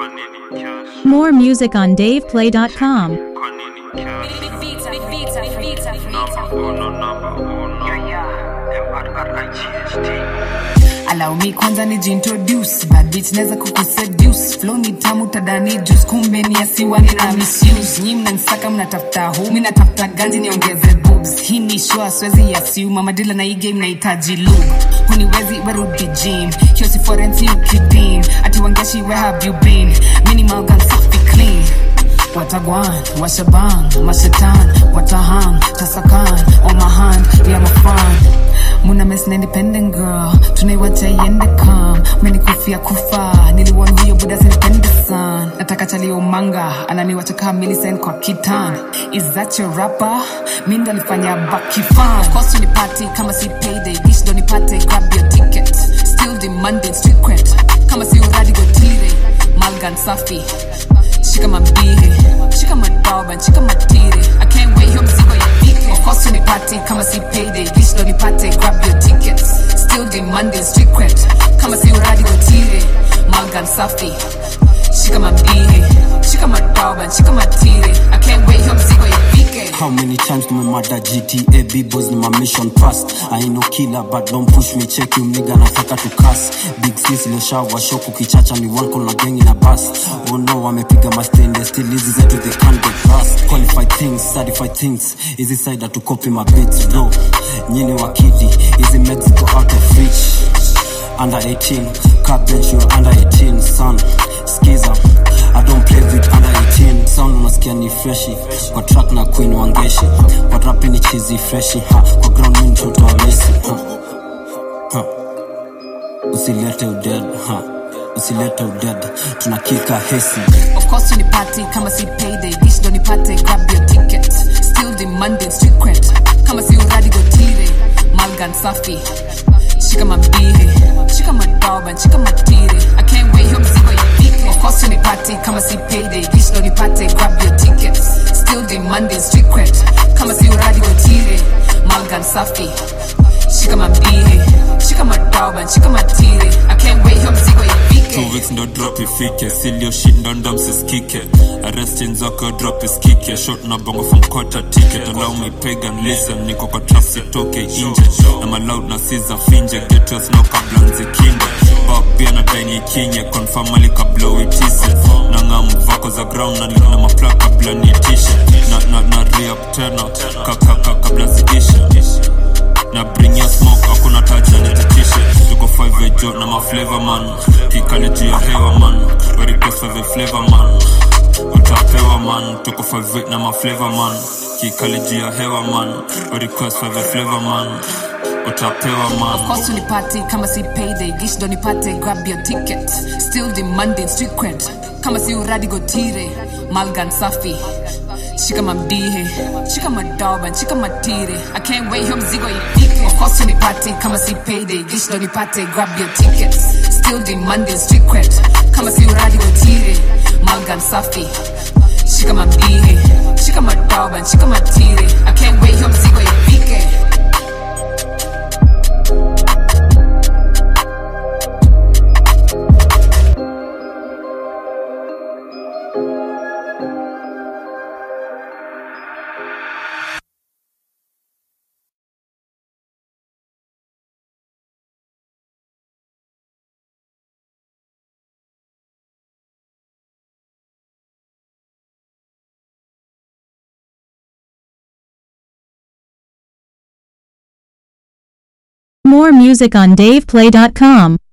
Kwa nini cash? More music on DavePlay.com. Kwa nini cash? Vita, vita, vita, Number vita. uno, number uno. M-R-R-I-G-H-T. allow me kwanza nijiintroduce bad bitch naweza kukuseduce flow ni tamu tadani juice kumbe ni asiwa nina misuse nyi mnanisaka mnatafuta hu mi natafuta ganji niongeze boobs hii ni shua swezi assume amadila na hii game nahitaji lube huniwezi werudi gym hiyo si forensi ukidim ati wangeshi where have you been minimal gun safi clean Watagwan, Washaban, Mashatan, Watahan, Tasakan, on my hand, yeah, I'm a fan. Muna miss an independent girl, tunaiwacha iende kam menikufia kufa niliwon huyo buda sinipende san nataka chalio manga ananiwacha kaa Millicent kwa kitan is that your rapper mi ndo alifanya bakifan of course unipati kama si payday dish ndo nipate grab your ticket still demanding street cred kama si uradi gotire malgan safi shika mambihe shika madoba shika matire i can't wait hiyo mzigo ifike of course unipate kama si payday dish ndo nipate grab your tickets still demanding street cred kama si uradi gotire malgan safi shika mambihe shika madoba shika matire i can't wait hiyo mzigo ifike How many times tumemada GTA B-boys ni my mission past I ain't no killer but don't push me check you nigga nataka to cuss Big sis leshawa shoku kichacha ni one call na gang in a bus Oh no wamepiga mastende still hizi zetu they can't get past Qualified things, certified things Hizi side to copy my beats bro Nyini wakidi, hizi Mexico out of reach under 18 car bench you under 18 son skiza I don't play with under 18 sound unasikia ni freshi kwa track na queen wangeshi kwa rap ni chizi freshi ha kwa ground ni mtoto wa Messi ha. Ha. usilete uded ha usilete uded tunakika hesi Of course unipate kama si payday dish ndo nipate grab your ticket still demanding street cred kama si uradi gotire malgan safi shika mambihe shika madoba shika matire i can't wait hiyo mzigo ifike of course unipate kama si payday dish ndo nipate grab your ticket still demanding street cred kama si uradi gotire malgan safi shika mambihe shika madoba shika matire i can't wait hiyo mzigo ifike Two weeks ndo drop ifike silio shit ndo ndo msiskike arrestin zako drop iskike shot na bongo from quarter ticket allow me pagan listen niko kwa trap sitoke inje na maloud na siza finje get us no kabla nzikinde Bob pia na daini kinye confirm ali kabla uitise na ngam vako za ground na na maplaka kabla niitishe na na na re-up tena kakaka kabla ziishe na bring your smoke hakuna taja nititishe tuko 5 ejo na maflavor man kikali juu ya hewa man we request for the flavor man utapewa man tuko 5 na maflavor man kikali juu ya hewa man we request for the flavor man utapewa Of man course unipate kama si payday gish ndo nipate grab your ticket still demanding street cred kama si uradi gotire malgan safi shika mambihe shika madoba shika matire i can't wait hiyo mzigo ifike of course unipate kama si payday gish ndo nipate grab your ticket still demanding street cred kama si uradi gotire malgan safi shika mambihe shika madoba shika matire i can't wait hiyo mzigo ifike More music on DavePlay.com.